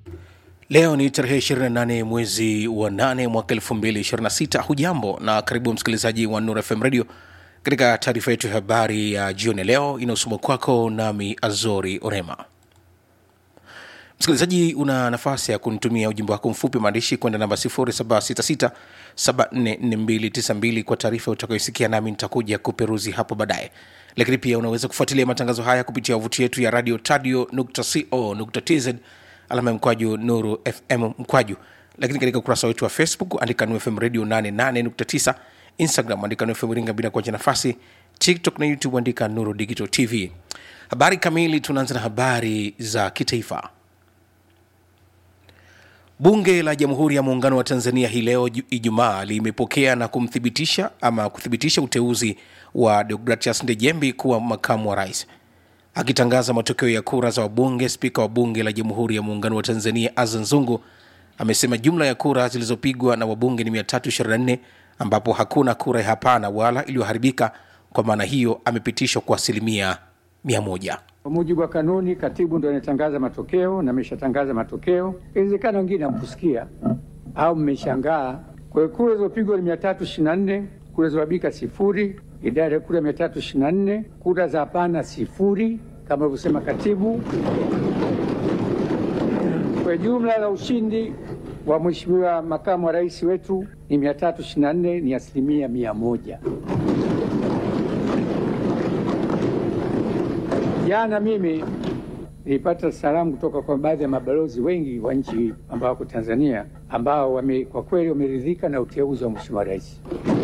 Leo ni tarehe 28 mwezi wa 8 mwaka 2026. Hujambo na karibu msikilizaji wa Nur FM Radio katika taarifa yetu ya habari ya jioni leo inayosoma kwako nami Azori Orema. Msikilizaji, una nafasi ya kunitumia ujumbe wako mfupi maandishi kwenda namba 0766744292 kwa taarifa utakayosikia, nami nitakuja kuperuzi hapo baadaye. Lakini pia unaweza kufuatilia matangazo haya kupitia wavuti yetu ya radio tadio.co.tz alama ya mkwaju nuru fm mkwaju lakini katika ukurasa wetu wa facebook andika nu fm radio 88.9 instagram andika nu fm iringa bila kuacha nafasi tiktok na youtube andika nuru digital tv habari kamili tunaanza na habari za kitaifa bunge la jamhuri ya muungano wa tanzania hii leo Ju- ijumaa limepokea na kumthibitisha ama kuthibitisha uteuzi wa deogratias ndejembi kuwa makamu wa rais Akitangaza matokeo ya kura za wabunge, spika wa bunge la Jamhuri ya Muungano wa Tanzania Azan Zungu amesema jumla ya kura zilizopigwa na wabunge ni 324 ambapo hakuna kura ya hapana wala iliyoharibika. Kwa maana hiyo amepitishwa kwa asilimia 100. Kwa mujibu wa kanuni, katibu ndo anatangaza matokeo na ameshatangaza matokeo. Inawezekana wengine hamkusikia au mmeshangaa. Kwa hiyo kura zilizopigwa ni 324, kura zilizoharibika sifuri, idadi ya kura 324, kura za hapana sifuri kama alivyosema katibu. Kwa jumla la ushindi wa mheshimiwa makamu wa rais wetu ni 324, ni asilimia mia moja. Jana mimi nilipata salamu kutoka kwa baadhi ya mabalozi wengi wa nchi ambao wako Tanzania ambao wame, kwa kweli wameridhika na uteuzi wa mheshimiwa rais.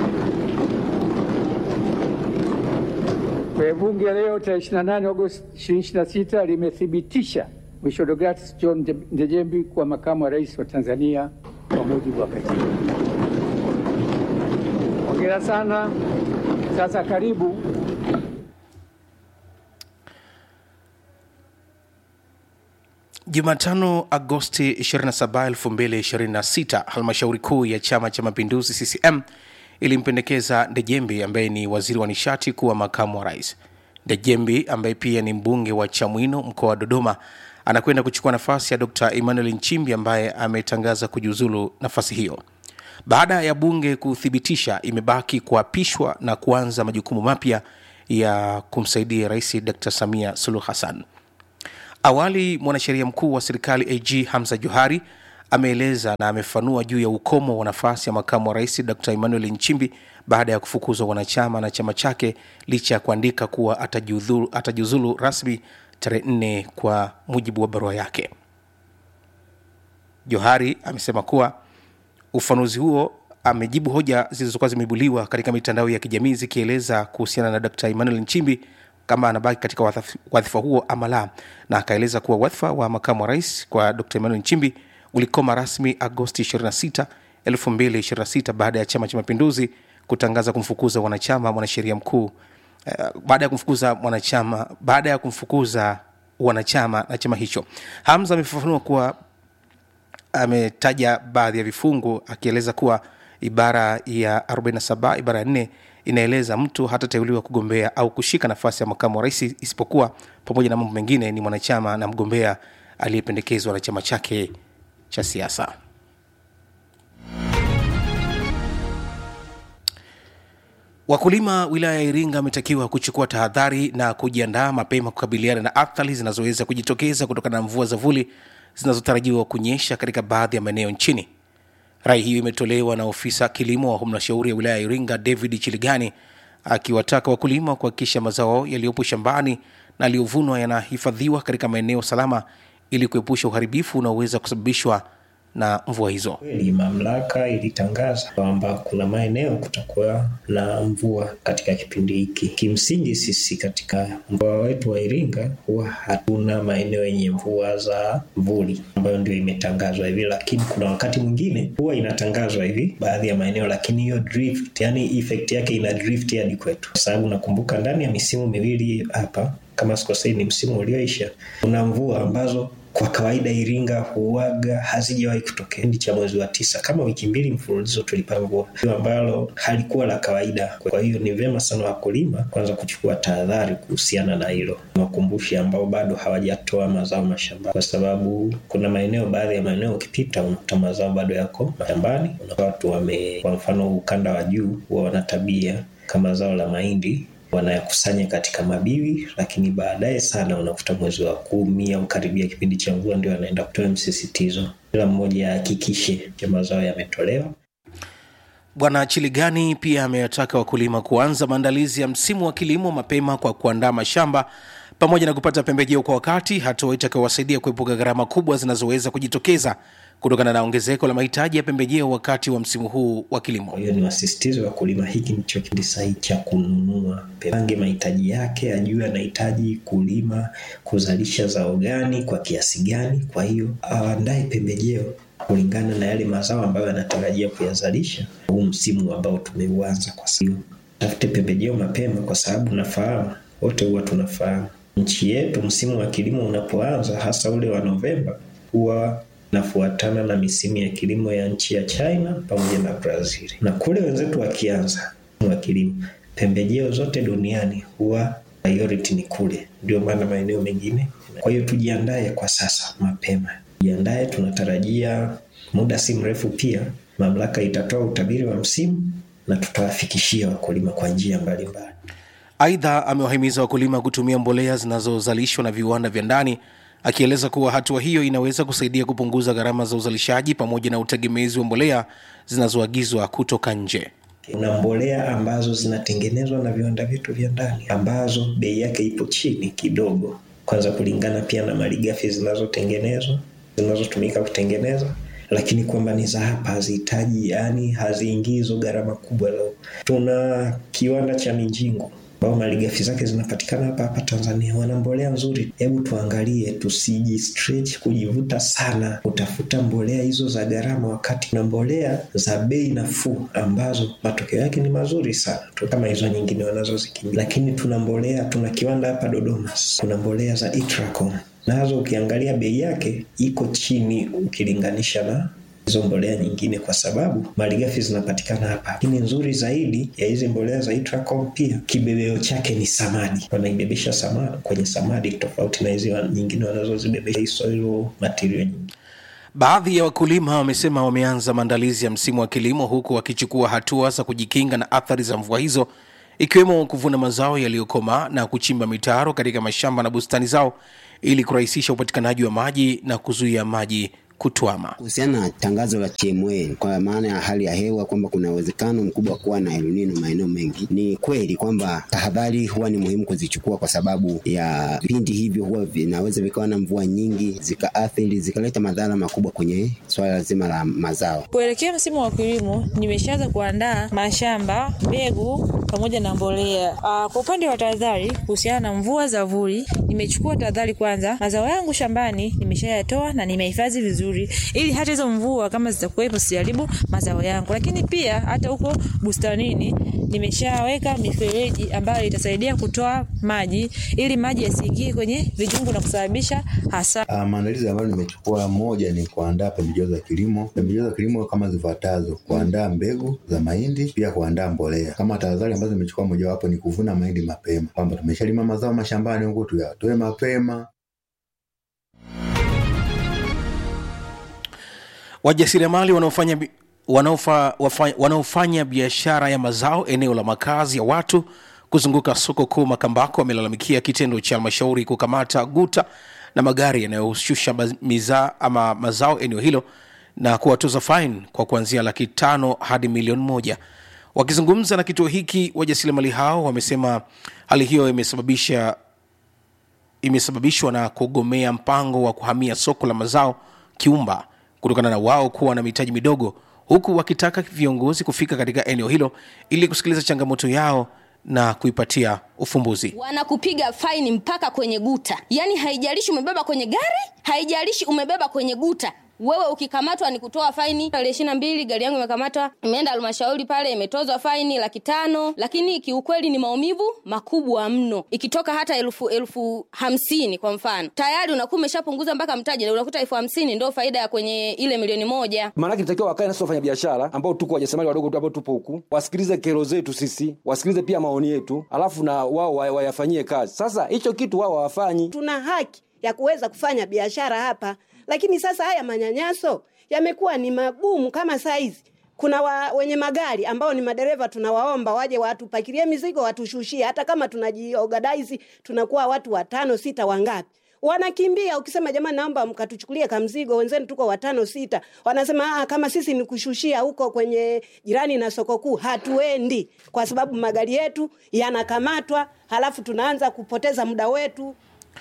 Kwa bunge leo tarehe 28 Agosti 2026 limethibitisha Mheshimiwa Deogratias John Nde- Ndejembi kuwa makamu wa rais wa Tanzania kwa mujibu wa katiba. Hongera sana. Sasa karibu Jumatano Agosti 27, 2026, halmashauri kuu ya Chama cha Mapinduzi CCM ilimpendekeza Ndejembi ambaye ni waziri wa nishati kuwa makamu wa rais. Ndejembi ambaye pia ni mbunge wa Chamwino mkoa wa Dodoma anakwenda kuchukua nafasi ya Dr. Emmanuel Nchimbi ambaye ametangaza kujiuzulu nafasi hiyo. Baada ya bunge kuthibitisha, imebaki kuapishwa na kuanza majukumu mapya ya kumsaidia Rais Dr. Samia Suluhu Hassan. Awali mwanasheria mkuu wa serikali AG Hamza Johari ameeleza na amefanua juu ya ukomo wa nafasi ya makamu wa rais Dr. Emmanuel Nchimbi baada ya kufukuzwa wanachama na chama chake licha ya kuandika kuwa atajiudhuru- atajiuzulu rasmi tarehe nne kwa mujibu wa barua yake. Johari amesema kuwa ufanuzi huo amejibu hoja zilizokuwa zimeibuliwa katika mitandao ya kijamii zikieleza kuhusiana na Dr. Emmanuel Nchimbi kama anabaki katika wadhaf- wadhifa huo ama la, na akaeleza kuwa wadhifa wa makamu wa rais kwa Dr. Emmanuel Nchimbi ulikoma rasmi Agosti 26, 2026 baada ya Chama cha Mapinduzi kutangaza kumfukuza wanachama mwanasheria mkuu uh, baada ya kumfukuza mwanachama baada ya kumfukuza wanachama na chama hicho. Hamza amefafanua kuwa ametaja baadhi ya vifungu akieleza kuwa ibara ya 47 ibara ya 4 inaeleza mtu hatateuliwa kugombea au kushika nafasi ya makamu wa rais isipokuwa pamoja na mambo mengine ni mwanachama na mgombea aliyependekezwa na chama chake cha siasa Wakulima wilaya ya Iringa wametakiwa kuchukua tahadhari na kujiandaa mapema kukabiliana na athari zinazoweza kujitokeza kutokana na mvua za vuli zinazotarajiwa kunyesha katika baadhi ya maeneo nchini. Rai hiyo imetolewa na ofisa kilimo wa halmashauri ya wilaya ya Iringa David Chiligani akiwataka wakulima kuhakikisha mazao yaliyopo shambani na yaliyovunwa yanahifadhiwa katika maeneo salama ili kuepusha uharibifu unaoweza kusababishwa na mvua hizo. Kweli mamlaka ilitangaza kwamba kuna maeneo kutakuwa na mvua katika kipindi hiki. Kimsingi sisi katika mkoa wetu wa Iringa huwa hatuna maeneo yenye mvua za vuli ambayo ndio imetangazwa hivi, lakini kuna wakati mwingine huwa inatangazwa hivi baadhi ya maeneo, lakini hiyo drift, yani effect yake ina drift hadi kwetu, kwa sababu nakumbuka ndani ya misimu miwili hapa kama sikosei, ni msimu ulioisha, kuna mvua ambazo kwa kawaida Iringa huaga hazijawahi kutokea kipindi cha mwezi wa tisa, kama wiki mbili mfululizo tulipata mvua ambalo halikuwa la kawaida. Kwa hiyo ni vyema sana wakulima kwanza kuchukua tahadhari kuhusiana na hilo, wakumbushi ambao bado hawajatoa mazao mashambani, kwa sababu kuna maeneo, baadhi ya maeneo ukipita unakuta mazao bado yako mashambani. Unakuta watu wame, kwa mfano ukanda wa juu huwa wana tabia kama zao la mahindi wanayakusanya katika mabiwi, lakini baadaye sana unakuta mwezi wa kumi au karibia kipindi cha mvua ndio anaenda kutoa msisitizo, kila mmoja ahakikishe mazao yametolewa. Bwana Chiligani pia amewataka wakulima kuanza maandalizi ya msimu wa kilimo mapema kwa kuandaa mashamba pamoja na kupata pembejeo kwa wakati, hatua itakayowasaidia kuepuka gharama kubwa zinazoweza kujitokeza kutokana na ongezeko la mahitaji ya pembejeo wakati wa msimu huu wa kilimo. Kwa hiyo ni wasisitizo wa kulima, hiki ndicho kipindi sahihi cha kununua, pange mahitaji yake, ajue anahitaji kulima kuzalisha zao gani kwa kiasi gani. Kwa hiyo aandae pembejeo kulingana na yale mazao ambayo anatarajia kuyazalisha huu msimu ambao tumeuanza. Kwa hiyo tafute pembejeo mapema, kwa sababu nafahamu wote huwa tunafahamu nchi yetu msimu wa kilimo unapoanza, hasa ule wa Novemba, huwa nafuatana na misimu ya kilimo ya nchi ya China pamoja na Brazil, na kule wenzetu wakianza wa kilimo, pembejeo zote duniani huwa priority ni kule, ndio maana maeneo mengine. Kwa hiyo tujiandae kwa sasa mapema, jiandae. Tunatarajia muda si mrefu pia mamlaka itatoa utabiri wa msimu na tutawafikishia wakulima kwa njia mbalimbali. Aidha, amewahimiza wakulima kutumia mbolea zinazozalishwa na viwanda vya ndani, akieleza kuwa hatua hiyo inaweza kusaidia kupunguza gharama za uzalishaji pamoja na utegemezi wa mbolea zinazoagizwa kutoka nje. Kuna mbolea ambazo zinatengenezwa na viwanda vyetu vya ndani ambazo bei yake ipo chini kidogo, kwanza kulingana pia na malighafi zinazotengenezwa zinazotumika kutengeneza lakini kwamba ni za hapa hazihitaji, yani haziingii hizo gharama kubwa. Leo tuna kiwanda cha Minjingu ambao malighafi zake zinapatikana hapa hapa Tanzania, wana mbolea nzuri. Hebu tuangalie, tusiji stretch kujivuta sana kutafuta mbolea hizo za gharama, wakati na mbolea za bei nafuu ambazo matokeo yake ni mazuri sana tu kama hizo nyingine wanazozikimbia. Lakini tuna mbolea, tuna kiwanda hapa Dodoma, kuna mbolea za Itracom nazo ukiangalia bei yake iko chini ukilinganisha na hizo mbolea nyingine, kwa sababu malighafi zinapatikana hapa. Lakini nzuri zaidi ya hizi mbolea za Itracom, pia kibebeo chake ni samadi, wanaibebesha samadi kwenye samadi, tofauti na hizi nyingine wanazozibebesha soil material nyingi. Baadhi ya wakulima wamesema wameanza maandalizi ya msimu wa kilimo, huku wakichukua hatua za kujikinga na athari za mvua hizo ikiwemo kuvuna mazao yaliyokomaa na kuchimba mitaro katika mashamba na bustani zao ili kurahisisha upatikanaji wa maji na kuzuia maji kutwama. Kuhusiana na tangazo la TMA kwa maana ya hali ya hewa kwamba kuna uwezekano mkubwa wa kuwa na El Nino maeneo mengi, ni kweli kwamba tahadhari huwa ni muhimu kuzichukua, kwa sababu ya vipindi hivyo huwa vinaweza vikawa na mvua nyingi zikaathiri zikaleta madhara makubwa kwenye swala zima la mazao. Kuelekea msimu wa kilimo, nimeshaanza kuandaa mashamba, mbegu pamoja na mbolea. Aa, kwa upande wa tahadhari kuhusiana na mvua za vuli, nimechukua tahadhari kwanza. Mazao yangu shambani nimeshayatoa na nimehifadhi vizuri ili hata hizo mvua kama zitakuwepo siharibu mazao yangu. Lakini pia hata huko bustanini nimeshaweka mifereji ambayo itasaidia kutoa maji ili maji yasiingie kwenye vijungu na kusababisha hasara. Uh, maandalizi ambayo nimechukua, moja ni kuandaa pembejeo za kilimo. Pembejeo za kilimo kama zifuatazo: kuandaa mbegu za mahindi, pia kuandaa mbolea. Kama tahadhari ambazo nimechukua, mojawapo ni kuvuna mahindi mapema, kwamba tumeshalima mazao mashambani huko tuyatoe mapema. Wajasiriamali wanaofanya bi- wanaofa- wafa- wanaofanya biashara ya mazao eneo la makazi ya watu kuzunguka soko kuu Makambako wamelalamikia kitendo cha halmashauri kukamata guta na magari yanayoshusha ma- mizaa ama mazao eneo hilo na kuwatoza faini kwa kuanzia laki tano hadi milioni moja. Wakizungumza na kituo hiki, wajasiriamali hao wamesema hali hiyo imesababisha imesababishwa na kugomea mpango wa kuhamia soko la mazao Kiumba kutokana na wao kuwa na mitaji midogo, huku wakitaka viongozi kufika katika eneo hilo ili kusikiliza changamoto yao na kuipatia ufumbuzi. wanakupiga faini mpaka kwenye guta yaani haijalishi umebeba kwenye gari haijalishi umebeba kwenye guta wewe ukikamatwa ni kutoa faini. Tarehe ishirini na mbili gari yangu imekamatwa, imeenda halmashauri pale, imetozwa faini laki tano, lakini kiukweli ni maumivu makubwa mno. Ikitoka hata elfu elfu hamsini kwa mfano, tayari unakuwa umeshapunguza mpaka mtaji, na unakuta elfu hamsini ndo faida ya kwenye ile milioni moja. maanake nitakiwa wakae nasi wafanya biashara ambao tuko wajasiriamali wadogo tu ambao tupo huku wasikilize kero zetu sisi wasikilize pia maoni yetu alafu na wao wa- wayafanyie kazi sasa hicho kitu wao hawafanyi tuna haki ya kuweza kufanya biashara hapa, lakini sasa haya manyanyaso yamekuwa ni magumu. Kama saizi kuna wa, wenye magari ambao ni madereva, tunawaomba waje watupakilie mizigo, watushushie. Hata kama tunajiorganize tunakuwa watu watano sita, wangapi wanakimbia. Ukisema jamani, naomba mkatuchukulie kamzigo, wenzenu tuko watano sita, wanasema ah, kama sisi ni kushushia huko kwenye jirani na soko kuu, hatuendi kwa sababu magari yetu yanakamatwa, halafu tunaanza kupoteza muda wetu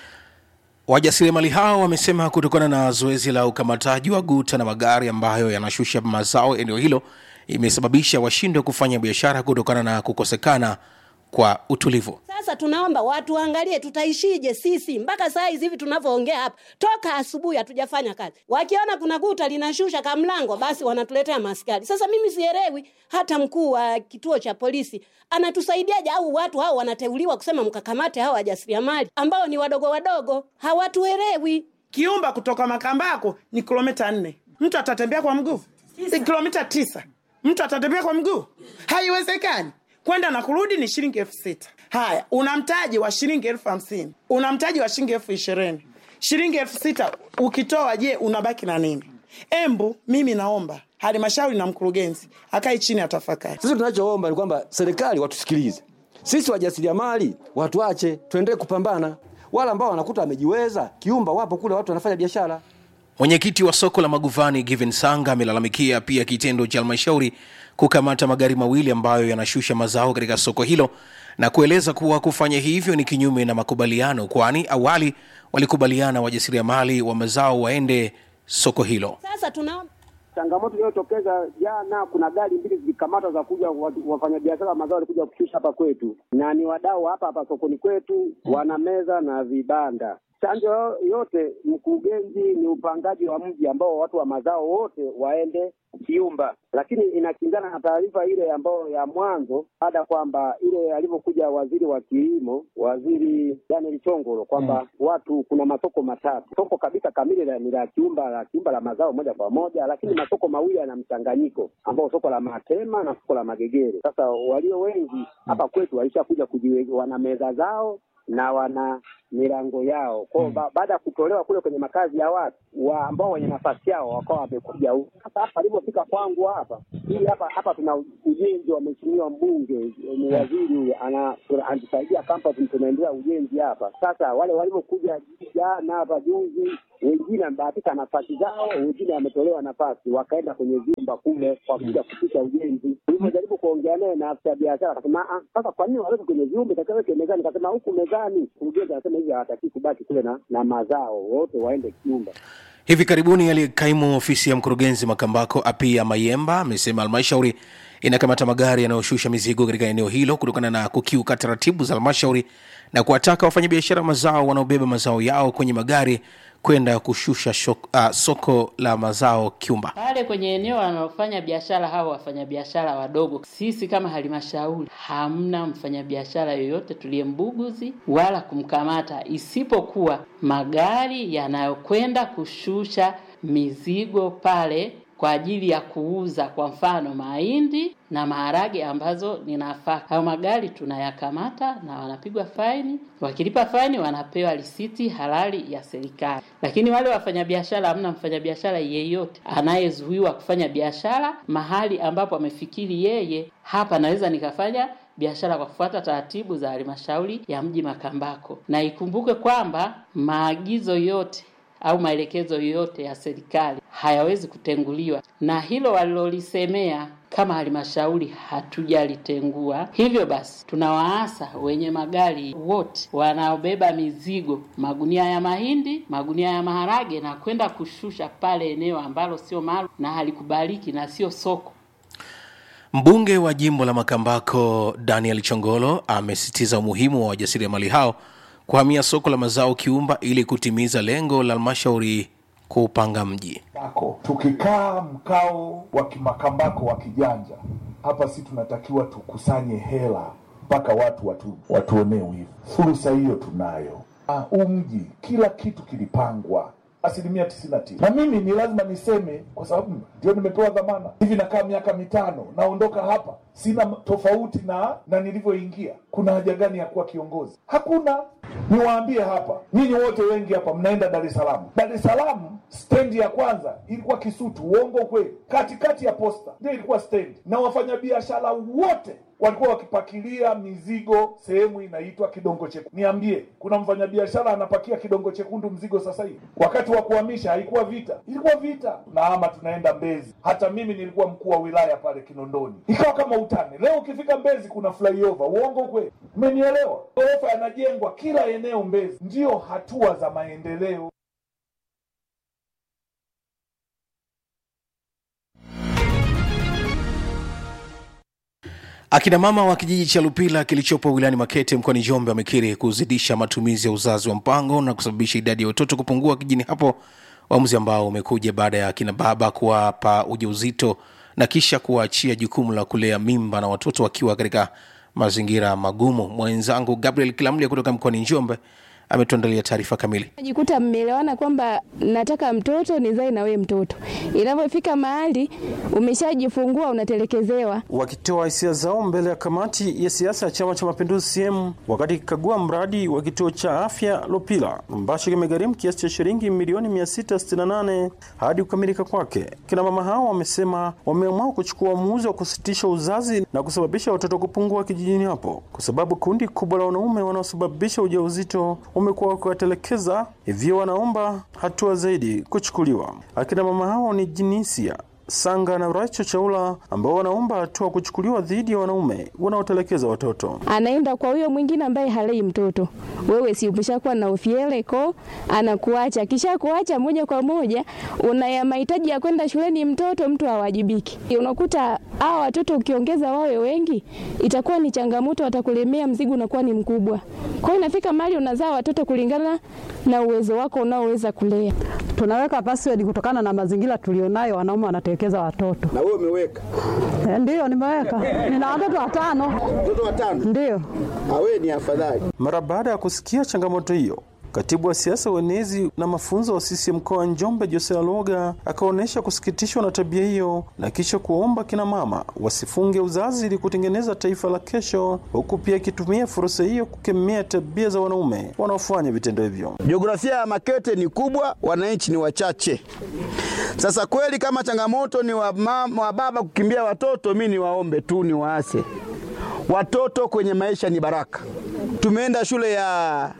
Wajasiriamali hao wamesema kutokana na zoezi la ukamataji wa guta na magari ambayo yanashusha mazao eneo hilo imesababisha washindwe kufanya biashara kutokana na kukosekana kwa utulivu. Sasa tunaomba watu waangalie tutaishije sisi mpaka saa hizi hivi tunavyoongea hapa, toka asubuhi hatujafanya kazi. Wakiona kuna guta linashusha kamlango, basi wanatuletea maskari. Sasa mimi sielewi, hata mkuu wa kituo cha polisi anatusaidiaje? Au watu hao wanateuliwa kusema mkakamate hao wajasiriamali ambao ni wadogo wadogo, hawatuelewi. Kiumba kutoka Makambako ni kilomita nne. Mtu atatembea kwa mguu ni kilomita tisa. Mtu atatembea kwa mguu? Haiwezekani. Kwenda na kurudi ni shilingi elfu sita. Haya, una mtaji wa shilingi elfu hamsini una mtaji wa shilingi elfu ishirini shilingi elfu sita ukitoa, je, unabaki na nini? Embu, mimi naomba halmashauri na mkurugenzi akae chini atafakari. sisi tunachoomba ni kwamba serikali watusikilize sisi wajasiriamali watuache tuendelee kupambana wale ambao wanakuta wamejiweza kiumba wapo kule watu wanafanya biashara Mwenyekiti wa soko la Maguvani Given Sanga amelalamikia pia kitendo cha halmashauri kukamata magari mawili ambayo yanashusha mazao katika soko hilo na kueleza kuwa kufanya hivyo ni kinyume na makubaliano, kwani awali walikubaliana wajasiriamali wa mazao waende soko hilo. Sasa tunaomba changamoto iliyotokeza jana, kuna gari mbili zilikamatwa za kuja watu- wafanyabiashara wa mazao walikuja kushusha hapa kwetu, na ni wadau hapa hapa sokoni kwetu, wana meza na vibanda. Chanjo yote, mkurugenzi ni upangaji wa mji ambao watu wa mazao wote waende Kiumba, lakini inakingana na taarifa ile ambayo ya mwanzo, baada ya kwamba ile alivyokuja waziri wa kilimo, waziri Daniel Chongolo, kwamba watu kuna masoko matatu, soko kabisa kamili la- ni la Kiumba, la Kiumba la mazao moja kwa moja, lakini masoko mawili yana mchanganyiko, ambao soko la Matema na soko la Magegere. Sasa walio wengi hapa kwetu walishakuja kujiwe, wana meza zao na wana milango yao kwao. Ba, baada ya kutolewa kule kwenye makazi ya watu wa ambao wenye nafasi yao wakawa wamekuja huku. Sasa hapa alipofika kwangu hapa hii hapa hapa tuna ujenzi wa mheshimiwa mbunge ni waziri huyu ana anatusaidia kampasi, tunaendelea ujenzi hapa. Sasa wale walivyokuja jana hapa juzi, wengine wamebahatika nafasi zao, wengine wametolewa nafasi wakaenda kwenye vyumba kule kwa kuja kupisha ujenzi. Tulivyojaribu kuongea naye na afisa biashara akasema, "Ah, sasa kwa nini waweke kwenye vyumba itakaweke mezani? Kasema huku mezani, mkurugenzi anasema hivi hawataki kubaki kule na, na mazao, wote waende kiumba. Hivi karibuni aliyekaimu ofisi ya mkurugenzi Makambako Apia Mayemba amesema halmashauri inakamata magari yanayoshusha mizigo katika eneo hilo kutokana na kukiuka taratibu za halmashauri na kuwataka wafanyabiashara mazao wanaobeba mazao yao kwenye magari kwenda kushusha shok, uh, soko la mazao Kiumba. pale kwenye eneo wanaofanya biashara hao wafanyabiashara wadogo, sisi kama halmashauri hamna mfanyabiashara yoyote tuliyembuguzi wala kumkamata, isipokuwa magari yanayokwenda kushusha mizigo pale kwa ajili ya kuuza, kwa mfano mahindi na maharage ambazo ni nafaka. Hayo magari tunayakamata na wanapigwa faini. Wakilipa faini, wanapewa risiti halali ya serikali. Lakini wale wafanyabiashara, hamna mfanyabiashara yeyote anayezuiwa kufanya biashara mahali ambapo amefikiri yeye, hapa naweza nikafanya biashara kwa kufuata taratibu za halmashauri ya mji Makambako. Na ikumbuke kwamba maagizo yote au maelekezo yote ya serikali hayawezi kutenguliwa, na hilo walilolisemea kama halmashauri hatujalitengua. Hivyo basi, tunawaasa wenye magari wote wanaobeba mizigo, magunia ya mahindi, magunia ya maharage, na kwenda kushusha pale eneo ambalo sio maalum na halikubaliki na sio soko. Mbunge wa jimbo la Makambako Daniel Chongolo amesisitiza umuhimu wa wajasiriamali hao kuhamia soko la mazao Kiumba ili kutimiza lengo la halmashauri kuupanga mji. Bako. Tukikaa mkao wa kimakambako wa kijanja hapa, si tunatakiwa tukusanye hela mpaka watu watu watuonee wivu. Fursa hiyo tunayo. Ah, huu mji kila kitu kilipangwa asilimia tisini na tisa na mimi ni lazima niseme kwa sababu ndio nimepewa dhamana hivi nakaa miaka mitano naondoka hapa sina tofauti na na nilivyoingia kuna haja gani ya kuwa kiongozi hakuna niwaambie hapa nyinyi wote wengi hapa mnaenda dar es salaam dar es salaam stendi ya kwanza ilikuwa kisutu uongo kweli katikati ya posta ndio ilikuwa stendi na wafanyabiashara wote walikuwa wakipakilia mizigo sehemu inaitwa kidongo chekundu. Niambie, kuna mfanyabiashara anapakia kidongo chekundu mzigo sasa hivi? Wakati wa kuhamisha haikuwa vita, ilikuwa vita. Na ama tunaenda Mbezi, hata mimi nilikuwa mkuu wa wilaya pale Kinondoni, ikawa kama utani. Leo ukifika Mbezi kuna flyover, uongo kweli? Umenielewa? Ghorofa yanajengwa kila eneo Mbezi. Ndiyo hatua za maendeleo. Akina mama wa kijiji cha Lupila kilichopo wilayani Makete mkoani Njombe wamekiri kuzidisha matumizi ya uzazi wa mpango na kusababisha idadi ya watoto kupungua kijijini hapo, uamuzi ambao umekuja baada ya akina baba kuwapa ujauzito na kisha kuwaachia jukumu la kulea mimba na watoto wakiwa katika mazingira magumu. Mwenzangu Gabriel Kilamlia kutoka mkoani Njombe ametuandalia taarifa kamili. Najikuta mmeelewana kwamba nataka mtoto nizae na wewe mtoto, inavyofika mahali umeshajifungua unatelekezewa. Wakitoa hisia zao mbele ya kamati ya siasa ya Chama cha Mapinduzi CCM wakati ikikagua mradi wa kituo cha afya Lupila ambacho kimegharimu kiasi cha shilingi milioni 668 hadi kukamilika kwake. Kina mama hao wamesema wameamua kuchukua uamuzi wa kusitisha uzazi na kusababisha watoto kupungua kijijini hapo, kwa sababu kundi kubwa la wanaume wanaosababisha ujauzito wamekuwa wakiwatelekeza, hivyo wanaomba hatua zaidi kuchukuliwa. Akina mama hao ni Jinisia Sanga na Racho Chaula ambao wanaomba hatua kuchukuliwa dhidi ya wanaume wanaotelekeza watoto. Anaenda kwa huyo mwingine ambaye halei mtoto. Wewe si umeshakuwa na ufiele ko anakuacha, kisha kuacha moja kwa moja una mahitaji ya kwenda shuleni, mtoto mtu hawajibiki. Unakuta hao watoto ukiongeza wawe wengi, itakuwa ni changamoto, watakulemea, mzigo unakuwa ni mkubwa. Kwa hiyo inafika mahali unazaa watoto kulingana na uwezo wako unaoweza kulea. Tunaweka password kutokana na mazingira tulionayo, wanaume wanatelekeza watoto. Na wewe umeweka? Eh, Ndiyo, nimeweka. Nina watoto watano. Watoto watano? Ndiyo. Awe ni afadhali. Mara baada ya kusikia changamoto hiyo Katibu wa siasa uenezi na mafunzo wa CCM mkoa wa Njombe Jose Aloga akaonyesha kusikitishwa na tabia hiyo na kisha kuomba kina mama wasifunge uzazi ili kutengeneza taifa la kesho, huku pia akitumia fursa hiyo kukemea tabia za wanaume wanaofanya vitendo hivyo. Jiografia ya Makete ni kubwa, wananchi ni wachache. Sasa kweli kama changamoto ni wa, mama, wa baba kukimbia watoto, mi niwaombe tu ni waase watoto kwenye maisha ni baraka. Tumeenda shule ya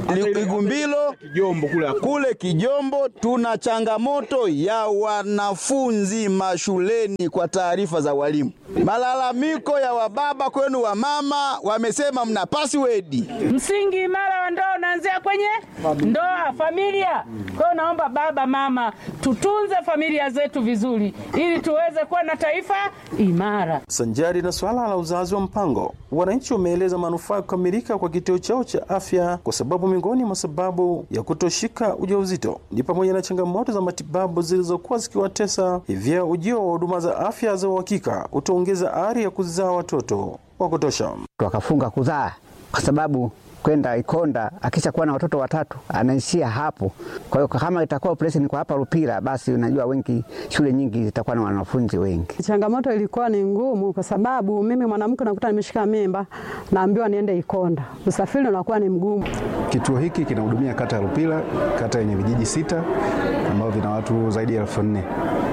Igumbilo Kijombo kule kule Kijombo, tuna changamoto ya wanafunzi mashuleni, kwa taarifa za walimu. Malalamiko ya wababa kwenu wa mama, wamesema mna password. Msingi imara wa ndoa unaanzia kwenye ndoa, familia. Kwa hiyo naomba baba, mama, tutunze familia zetu vizuri, ili tuweze kuwa na taifa imara. Sanjari na swala la uzazi wa mpango, wananchi wameeleza manufaa ya kukamilika kwa kituo chao cha afya, kwa sababu miongoni mwa sababu ya kutoshika ujauzito ni pamoja na changamoto za matibabu zilizokuwa zikiwatesa. Hivyo ujio wa huduma za afya za uhakika utaongeza ari ya kuzaa watoto wa kutosha. wakafunga kuzaa kwa sababu kwenda Ikonda akishakuwa na watoto watatu anaishia hapo. Kwa hiyo kama itakuwa operation kwa hapa Lupira, basi unajua wengi, shule nyingi zitakuwa na wanafunzi wengi. Changamoto ilikuwa ni ngumu kwa sababu mimi mwanamke nakuta nimeshika mimba, naambiwa niende Ikonda, usafiri unakuwa ni mgumu. Kituo hiki kinahudumia kata ya Lupila, kata yenye vijiji sita ambavyo vina watu zaidi ya elfu nne.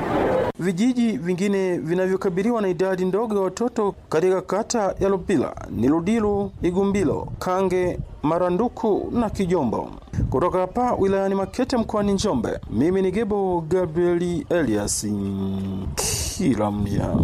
Vijiji vingine vinavyokabiliwa na idadi ndogo ya watoto katika kata ya Lupila ni Ludilu, Igumbilo, Kange, Maranduku na Kijombo. Kutoka hapa wilayani Makete mkoani Njombe, mimi ni Gebo Gabrieli Elias Kilamya.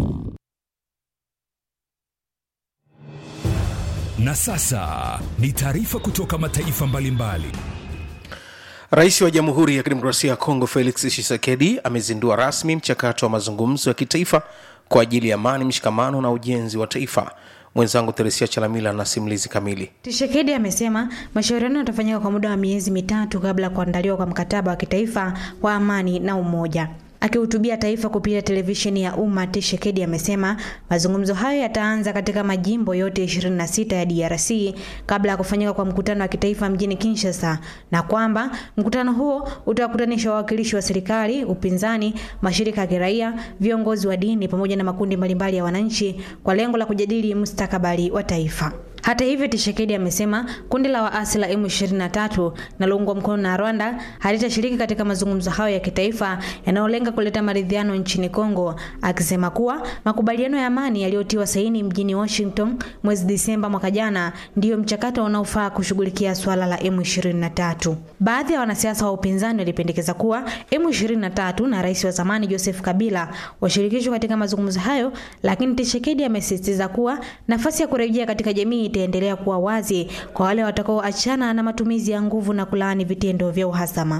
Na sasa ni taarifa kutoka mataifa mbalimbali. Rais wa Jamhuri ya Kidemokrasia ya Kongo Felix Tshisekedi amezindua rasmi mchakato wa mazungumzo ya kitaifa kwa ajili ya amani, mshikamano na ujenzi wa taifa. mwenzangu Theresia Chalamila na simulizi kamili. Tshisekedi amesema mashauriano yatafanyika kwa muda wa miezi mitatu kabla ya kuandaliwa kwa mkataba wa kitaifa wa amani na umoja. Akihutubia taifa kupitia televisheni ya umma, Tshisekedi amesema mazungumzo hayo yataanza katika majimbo yote 26 ya DRC kabla ya kufanyika kwa mkutano wa kitaifa mjini Kinshasa, na kwamba mkutano huo utawakutanisha wawakilishi wa serikali, upinzani, mashirika ya kiraia, viongozi wa dini pamoja na makundi mbalimbali ya wananchi kwa lengo la kujadili mustakabali wa taifa. Hata hivyo, Tshisekedi amesema kundi la waasi la M23 linaloungwa mkono na Rwanda halitashiriki katika mazungumzo hayo ya kitaifa yanayolenga kuleta maridhiano nchini Kongo, akisema kuwa makubaliano ya amani yaliyotiwa saini mjini Washington mwezi Disemba mwaka jana ndiyo mchakato unaofaa kushughulikia suala la M23. Baadhi ya wanasiasa wa upinzani walipendekeza kuwa M23 na rais wa zamani Joseph Kabila washirikishwe katika mazungumzo hayo, lakini Tshisekedi amesisitiza kuwa nafasi ya kurejea katika jamii itaendelea kuwa wazi kwa wale watakaoachana na matumizi ya nguvu na kulaani vitendo vya uhasama.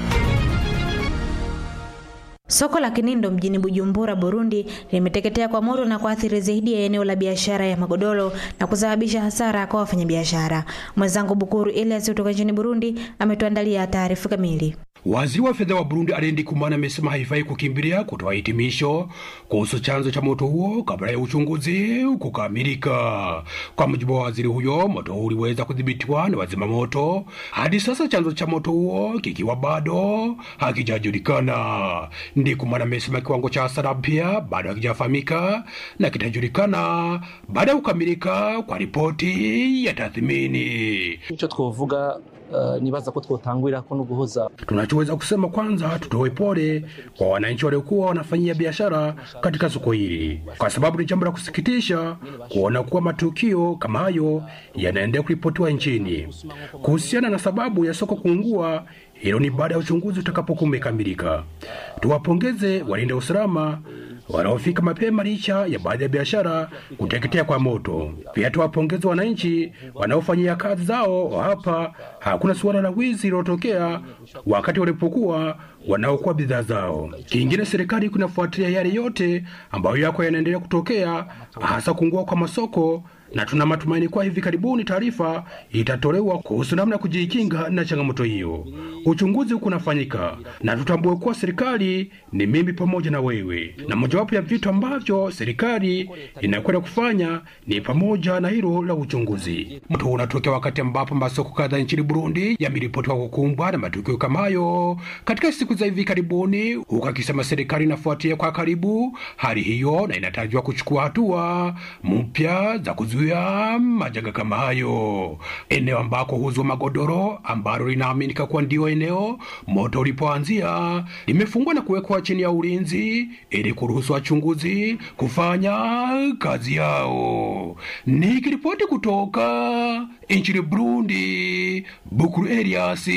Soko la Kinindo mjini Bujumbura, Burundi limeteketea kwa moto na kuathiri zaidi ya eneo la biashara ya magodoro na kusababisha hasara kwa wafanyabiashara. Mwenzangu Bukuru Elias kutoka nchini Burundi ametuandalia taarifa kamili. Waziri wa fedha wa Burundi Alendi Kumana amesema haifai kukimbilia kutoa hitimisho kuhusu chanzo cha moto huo kabla ya uchunguzi kukamilika. Kwa mujibu wa waziri huyo, moto huo uliweza kudhibitiwa na wazima moto, hadi sasa chanzo cha moto huo kikiwa bado hakijajulikana. Ndi Kumana amesema kiwango cha hasara pia bado hakijafahamika na kitajulikana baada ya kukamilika kwa ripoti ya tathmini. icyo twovuga uh, nibaza ko twotangurira ko no guhoza Tunachoweza kusema kwanza, tutoe pole kwa wananchi waliokuwa wanafanyia biashara katika soko hili, kwa sababu ni jambo la kusikitisha kuona kuwa matukio kama hayo yanaendelea kuripotiwa nchini. Kuhusiana na sababu ya soko kuungua, hilo ni baada ya uchunguzi utakapokuwa umekamilika. Tuwapongeze walinda usalama wanaofika mapema licha ya baadhi ya biashara kuteketea kwa moto. Pia tuwapongeze wananchi wanaofanyia kazi zao hapa. Hakuna suala la wizi lilotokea wakati walipokuwa wanaokuwa bidhaa zao. Kingine, serikali kunafuatilia yale yote ambayo yako yanaendelea kutokea, hasa kuungua kwa masoko na tuna matumaini kuwa hivi karibuni taarifa itatolewa kuhusu namna ya kujikinga na changamoto hiyo. Uchunguzi huku unafanyika na tutambue kuwa serikali ni mimi pamoja na wewe, na mojawapo ya vitu ambavyo serikali inakwenda kufanya ni pamoja na hilo la uchunguzi. Moto huu unatokea wakati ambapo masoko kadhaa nchini Burundi yameripotiwa kukumbwa na matukio kama hayo katika siku za hivi karibuni, huku akisema serikali inafuatia kwa karibu hali hiyo na inatarajiwa kuchukua hatua mpya za kuzuia majanga kama hayo. Eneo ambako huuzwa magodoro ambalo linaaminika kuwa ndio eneo moto ulipoanzia limefungwa na kuwekwa chini ya ulinzi ili kuruhusu wachunguzi kufanya kazi yao. Nikiripoti kutoka nchini Burundi, Bukuru Elias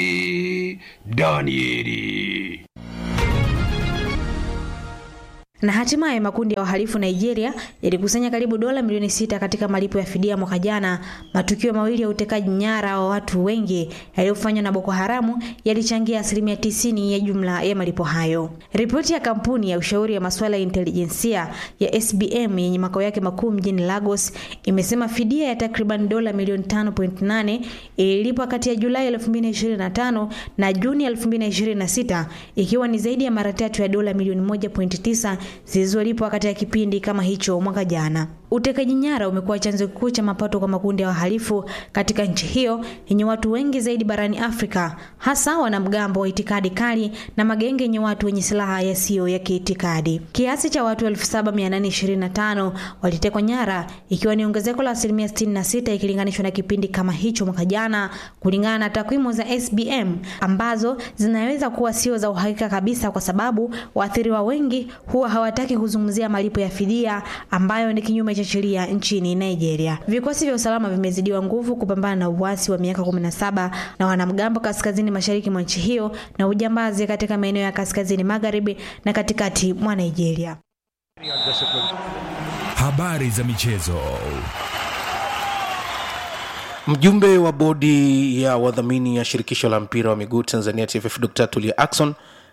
Danieli. Na hatimaye makundi ya wahalifu Nigeria yalikusanya karibu dola milioni sita katika malipo ya fidia mwaka jana. Matukio mawili ya utekaji nyara wa watu wengi yaliyofanywa na Boko Haramu yalichangia asilimia tisini ya jumla ya malipo hayo. Ripoti ya kampuni ya ushauri ya masuala ya intelijensia ya SBM yenye makao yake makuu mjini Lagos imesema fidia ya takriban dola milioni 5.8 ililipwa kati ya Julai 2025 na Juni 2026 ikiwa ni zaidi ya mara tatu ya dola milioni 1.9 zilizolipwa katika kipindi kama hicho mwaka jana. Utekaji nyara umekuwa chanzo kikuu cha mapato kwa makundi ya wahalifu katika nchi hiyo yenye watu wengi zaidi barani Afrika, hasa wanamgambo wa itikadi kali na magenge yenye watu wenye silaha yasiyo ya kiitikadi. Kiasi cha watu 7825 walitekwa nyara, ikiwa ni ongezeko la asilimia 66 ikilinganishwa na kipindi kama hicho mwaka jana, kulingana na takwimu za SBM ambazo zinaweza kuwa sio za uhakika kabisa, kwa sababu waathiriwa wengi huwa hawataki kuzungumzia malipo ya fidia ambayo ni kinyume cha sheria nchini Nigeria. Vikosi vya usalama vimezidiwa nguvu kupambana na uasi wa miaka 17 na wanamgambo kaskazini mashariki mwa nchi hiyo na ujambazi katika maeneo ya kaskazini magharibi na katikati mwa Nigeria. Habari za michezo. Mjumbe wa bodi ya wadhamini ya shirikisho la mpira wa miguu Tanzania TFF Dr. Tulia Ackson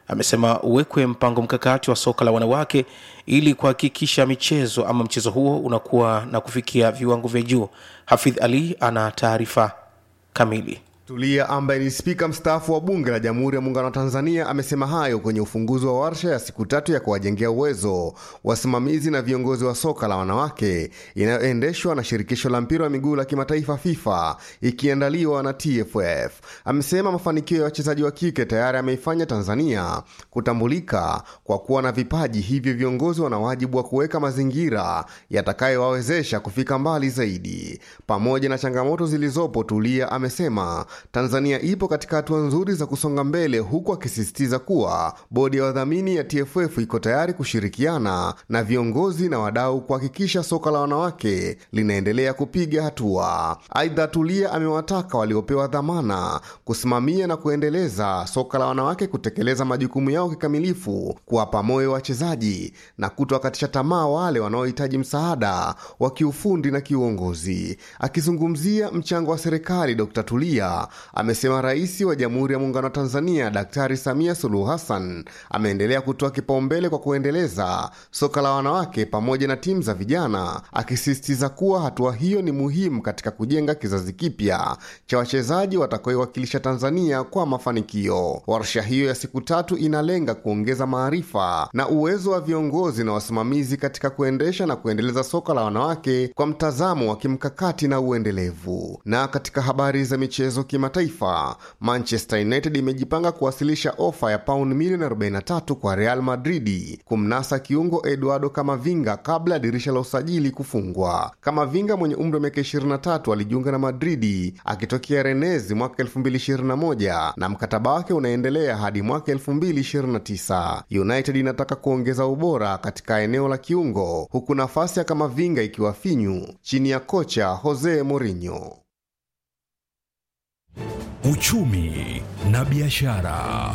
amesema uwekwe mpango mkakati wa soka la wanawake ili kuhakikisha michezo ama mchezo huo unakuwa na kufikia viwango vya juu hafidh ali ana taarifa kamili Tulia ambaye ni spika mstaafu wa bunge la Jamhuri ya Muungano wa Tanzania amesema hayo kwenye ufunguzi wa warsha ya siku tatu ya kuwajengea uwezo wasimamizi na viongozi wa soka la wanawake inayoendeshwa na shirikisho la mpira wa miguu la kimataifa FIFA ikiandaliwa na TFF. Amesema mafanikio ya wachezaji wa kike tayari ameifanya Tanzania kutambulika kwa kuwa na vipaji, hivyo viongozi wana wajibu wa kuweka mazingira yatakayowawezesha kufika mbali zaidi. Pamoja na changamoto zilizopo, Tulia amesema Tanzania ipo katika hatua nzuri za kusonga mbele, huku akisisitiza kuwa bodi ya wadhamini ya TFF iko tayari kushirikiana na viongozi na wadau kuhakikisha soka la wanawake linaendelea kupiga hatua. Aidha, Tulia amewataka waliopewa dhamana kusimamia na kuendeleza soka la wanawake kutekeleza majukumu yao kikamilifu, kuwapa moyo wachezaji na kutowakatisha tamaa wale wanaohitaji msaada wa kiufundi na kiuongozi. Akizungumzia mchango wa serikali, Dr. Tulia amesema Rais wa Jamhuri ya Muungano wa Tanzania Daktari Samia Suluhu Hassan ameendelea kutoa kipaumbele kwa kuendeleza soka la wanawake pamoja na timu za vijana, akisisitiza kuwa hatua hiyo ni muhimu katika kujenga kizazi kipya cha wachezaji watakaoiwakilisha Tanzania kwa mafanikio. Warsha hiyo ya siku tatu inalenga kuongeza maarifa na uwezo wa viongozi na wasimamizi katika kuendesha na kuendeleza soka la wanawake kwa mtazamo wa kimkakati na uendelevu. Na katika habari za michezo kimataifa, Manchester United imejipanga kuwasilisha ofa ya pauni milioni 43 kwa Real Madridi kumnasa kiungo Eduardo Camavinga kabla ya dirisha la usajili kufungwa. Camavinga mwenye umri wa miaka 23 alijiunga na Madridi akitokea Rennes mwaka 2021 na mkataba wake unaendelea hadi mwaka 2029. United inataka kuongeza ubora katika eneo la kiungo huku nafasi ya Camavinga ikiwa finyu chini ya kocha Jose Mourinho. Uchumi na biashara.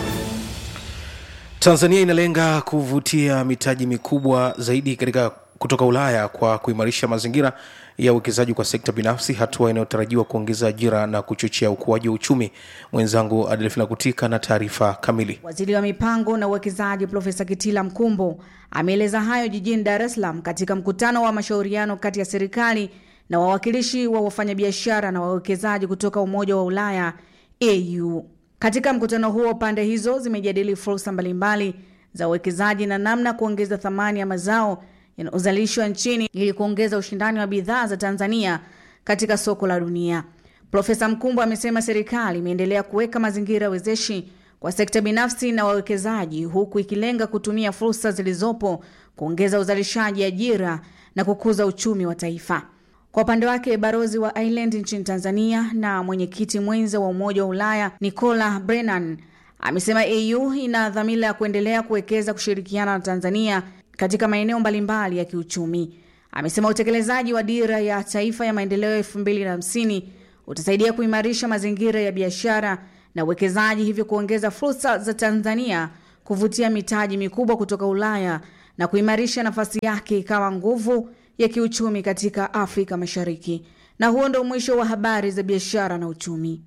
tanzania inalenga kuvutia mitaji mikubwa zaidi katika kutoka ulaya kwa kuimarisha mazingira ya uwekezaji kwa sekta binafsi hatua inayotarajiwa kuongeza ajira na kuchochea ukuaji wa uchumi mwenzangu adelfina kutika na taarifa kamili Waziri wa mipango na uwekezaji Profesa Kitila Mkumbo ameeleza hayo jijini Dar es Salaam katika mkutano wa mashauriano kati ya serikali na wawakilishi wa wafanyabiashara na wawekezaji kutoka Umoja wa Ulaya AU. Katika mkutano huo, pande hizo zimejadili fursa mbalimbali za uwekezaji na namna kuongeza thamani ya mazao yanayozalishwa nchini ili kuongeza ushindani wa bidhaa za Tanzania katika soko la dunia. Profesa Mkumbo amesema serikali imeendelea kuweka mazingira wezeshi kwa sekta binafsi na wawekezaji huku ikilenga kutumia fursa zilizopo kuongeza uzalishaji, ajira na kukuza uchumi wa taifa. Kwa upande wake balozi wa Ireland nchini Tanzania na mwenyekiti mwenza wa Umoja wa Ulaya Nicola Brennan amesema AU ina dhamira ya kuendelea kuwekeza kushirikiana na Tanzania katika maeneo mbalimbali ya kiuchumi. Amesema utekelezaji wa dira ya taifa ya maendeleo elfu mbili na hamsini utasaidia kuimarisha mazingira ya biashara na uwekezaji, hivyo kuongeza fursa za Tanzania kuvutia mitaji mikubwa kutoka Ulaya na kuimarisha nafasi yake kama nguvu ya kiuchumi katika Afrika Mashariki. Na huo ndo mwisho wa habari za biashara na uchumi.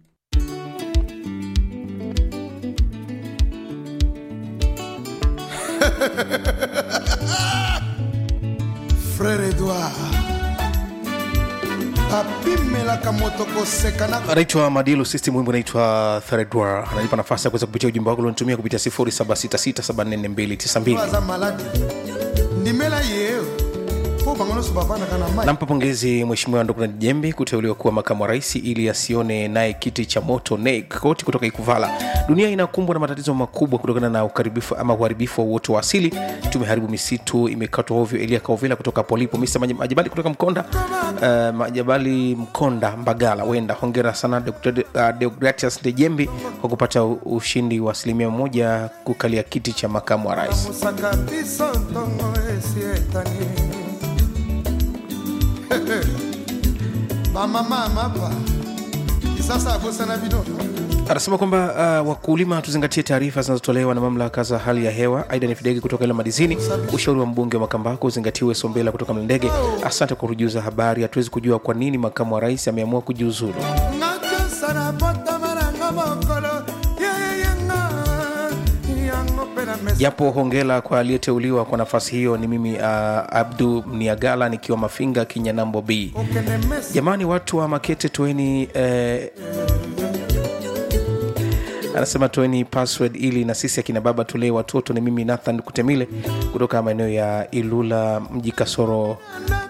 frere edward apimelaka moto koseka na anaitwa madilu system wimbo anaitwa thredwar ananipa nafasi ya kuweza kupitia ujumbe wako ulionitumia kupitia 0766744292 aza maladi ndimela yeo po bango nyonso bavandaka na mai nampa pongezi mheshimiwa ndokuna jembe kuteuliwa kuwa makamu wa rais ili asione naye kiti cha moto NEC koti kutoka ikuvala dunia inakumbwa na matatizo makubwa kutokana na ukaribifu ama uharibifu wa uoto wa asili tumeharibu misitu imekatwa ovyo elia kaovela kutoka polipo mr Maj- majabali kutoka mkonda uh, majabali mkonda mbagala wenda hongera sana Dr. uh, deogratias dejembi kwa kupata u- ushindi wa asilimia moja kukalia kiti cha makamu wa rais mosaka biso ntongo esi etani bamama mapa kisasa akosana bino anasema kwamba uh, wakulima tuzingatie taarifa zinazotolewa na mamlaka za hali ya hewa aida ni fidegi kutoka ile madizini ushauri wa mbunge wa makambako uzingatiwe sombela kutoka mlendege asante kwa kujuza habari hatuwezi kujua kwa nini makamu wa rais ameamua kujiuzulu ngatiosana potamaranga mokolo yeyeyenga japo hongela kwa aliyeteuliwa kwa nafasi hiyo ni mimi uh, abdu mniagala nikiwa mafinga kinyanambo b jamani watu wa makete tueni eh, anasema toeni password ili na sisi akina baba tulee watoto ni mimi nathan kutemile kutoka maeneo ya ilula mji kasoro